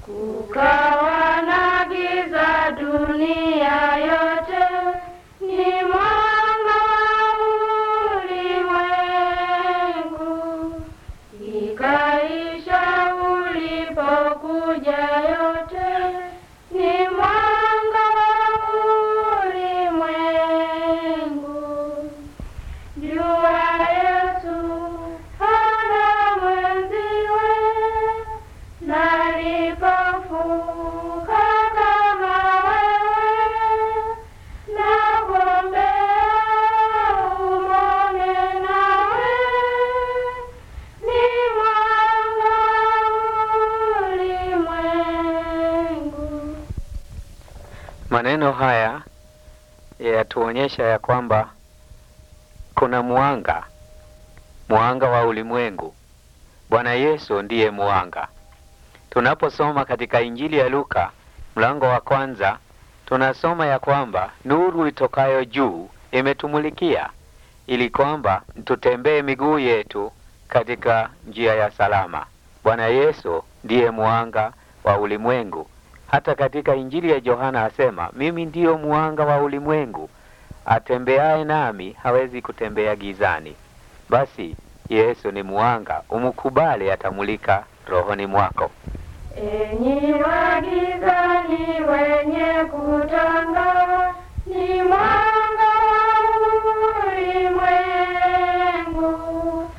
Kukawa na giza dunia yote, ni mwanga wa ulimwengu. Ikaisha ulipokuja yote, ni mwanga wa ulimwengu. Jua Yesu hana mwenziwe, na lipofuka kama wewe, na kuombea umone nawe, ni mwanga wa ulimwengu. Maneno haya yatuonyesha ya kwamba kuna mwanga, mwanga wa ulimwengu. Bwana Yesu ndiye mwanga. Tunaposoma katika Injili ya Luka mlango wa kwanza, tunasoma ya kwamba nuru itokayo juu imetumulikia ili kwamba tutembee miguu yetu katika njia ya salama. Bwana Yesu ndiye mwanga wa ulimwengu. Hata katika Injili ya Yohana asema, mimi ndiyo mwanga wa ulimwengu, atembeaye nami hawezi kutembea gizani. Basi Yesu ni mwanga, umkubali, atamulika rohoni mwako. Enyi wa gizani wenye kutanga, ni mwanga wa ulimwengu.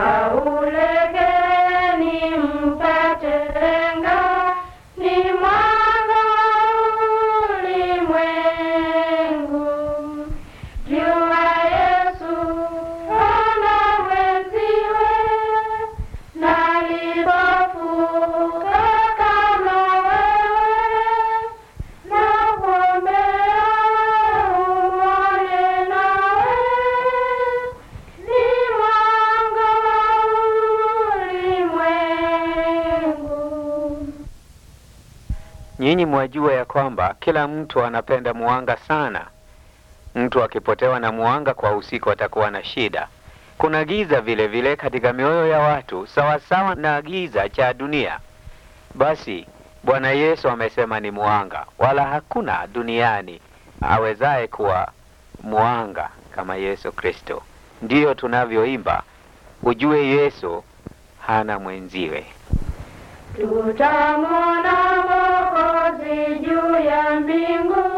Kaulekeni mpate lenga, ni mwanga wa ulimwengu. Jua Yesu hana mwenziwe, na lipofuka kama wewe, na kuombea umone nawe, ni mwanga wa ulimwengu. Nyinyi mwajua ya kwamba kila mtu anapenda mwanga sana. Mtu akipotewa na mwanga kwa usiku atakuwa na shida. Kuna giza vile vile katika mioyo ya watu sawasawa na giza cha dunia. Basi Bwana Yesu amesema ni mwanga, wala hakuna duniani awezaye kuwa mwanga kama Yesu Kristo. Ndiyo tunavyoimba, ujue Yesu hana mwenziwe. Tutamwona Mwokozi juu ya mbingu,